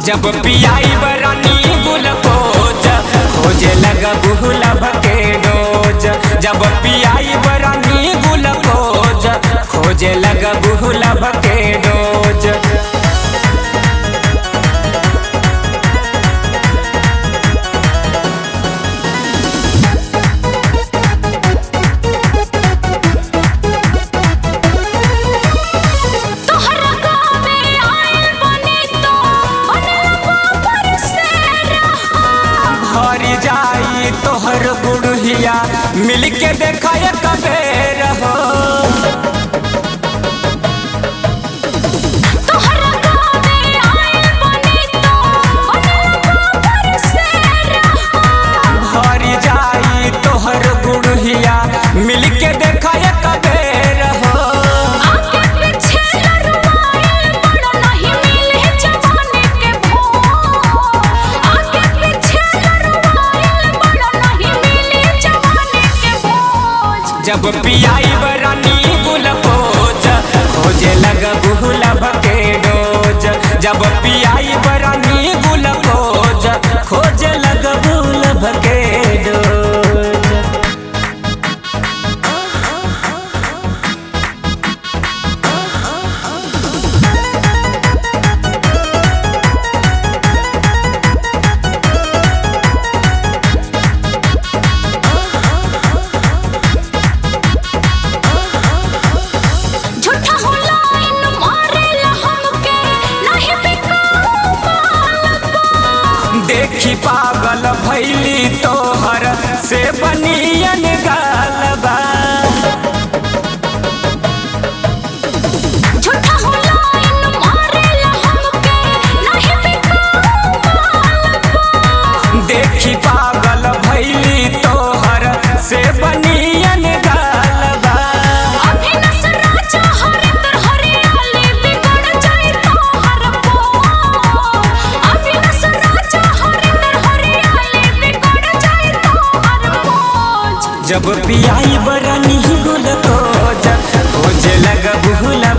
जब पियाई बरानी गुलकोज खोजे लगा बुहला भके रोज जब पियाई बरानी गुलकोज खोजे लगा बुहला भके रोज तोहरा गावे आइल बनी तो अनलवा पर से रहा हरी जाई तोहर गुड़हिया मिल के देखा कबे रहो तोहरा गावे आइल बनी तो अनलवा पर से रहा हरी जाई तोहर गुड़हिया मिल के देखा कबे रहो आगे पीछे लड़वाइल बड़ा नहीं मिले जवानी के भोज आगे पीछे लड़वाइल बड़ा नहीं मिले जवानी के भोज जब पियाई बरानी गुलकोज खोजे लगा बुहला भके रोज जब पियाई बरानी गुलकोज खोजे लगा बुहला भके रोज झूठा हो लाइन मारेला हमके नहीं बिकाऊ मालबा देखी पागल भैली तोहर से बनियन गालबा झूठा हो लाइन मारेला हमके नहीं बिकाऊ मालबा देखी पागल भैली तोहर से बनियन गालबा अभी नसरा हरिंदर हरियाली बिगड़ जाए तोहर पोज अभी नसरा हरिंदर हरियाली बिगड़ जाए तोहर पोज जब पियाई बरानी गुल खोज खोजे लगा बुहला